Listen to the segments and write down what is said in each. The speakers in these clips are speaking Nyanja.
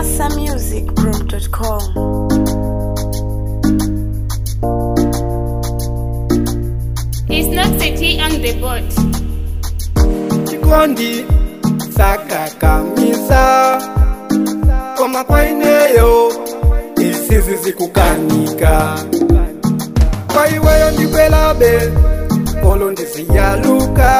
nyassamusicgroup.com. He's not city on the boat. chikondi sakakamisa koma kwaineyo isizi zikukanika kwa iweyo ndikwelabe olo ndiziyaluka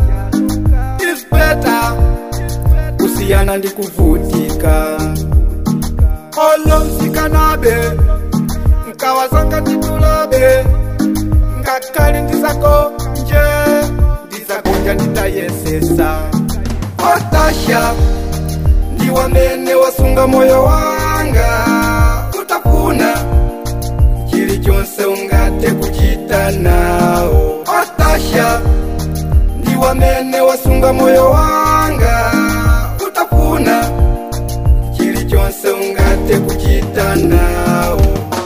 isbeta kusiyana ndikuvutika olo msikanabe nkawazanga nditulabe ngakali ndisako nje ndisakonja nditayesesa otasha ndiwamene wasunga moyo wanga utafuna chili chonse ungate kuchita nawo otasha ndiwamene wasunga moyo wanga utafuna chili chonse ungate kuchita nawo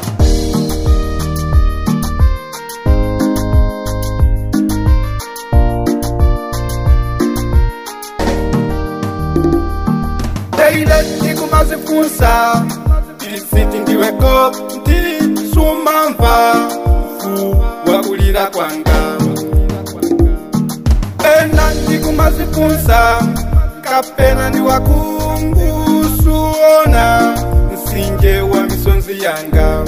teile ndikumazifunsa ilisiti ndiweko ndisumamva mfu wakulira kwanga ena ndikumazifunsa kapena ndiwakungusuona msinje wa misonzi yanga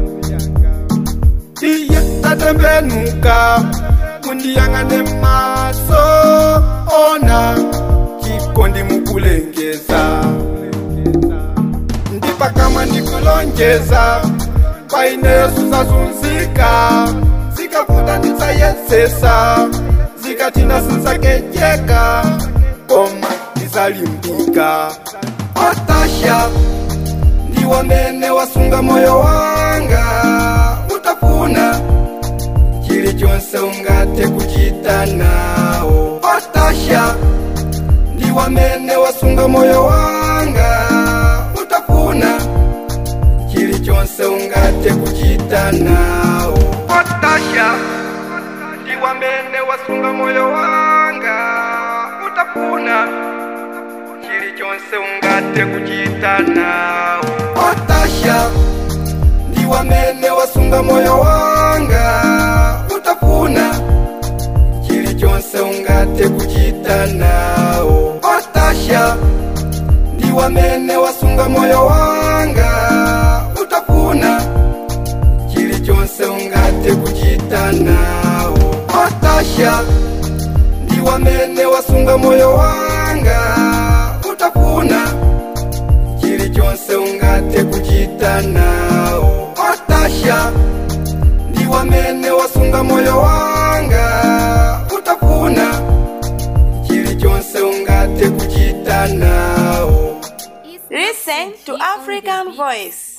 iye tatembenuka mundiyang'ane maso ona chikondi mukulengeza ndipakama ndikulonjeza kwaineyo susazunzika zikavuta nditsayesesa zikatina sinzakejeka koma ndizalimbika otasha ndiwamene wasunga moyo wanga utafuna chili chonse ungate kuchita nawo otasha ndiwamene wasunga moyo wanga utafuna chili chonse ungate kuchita nawo otasha ndiwamene wasunga moyo wanga utafuna chili chonse ungate kuchita nawo otasha ndiwamene wasunga moyo wanga utafuna chili chonse ungate kuchita nawo otasha ndiwamene wasunga moyo wanga utafuna chili chonse ungate kuchita nawo otasha ndiwamene wasunga moyo wanga utafuna chili chonse ungate kuchita nawo otasha ndiwamene wasunga moyo wanga utafuna chili chonse ungate kuchita nawo Listen to African Voice.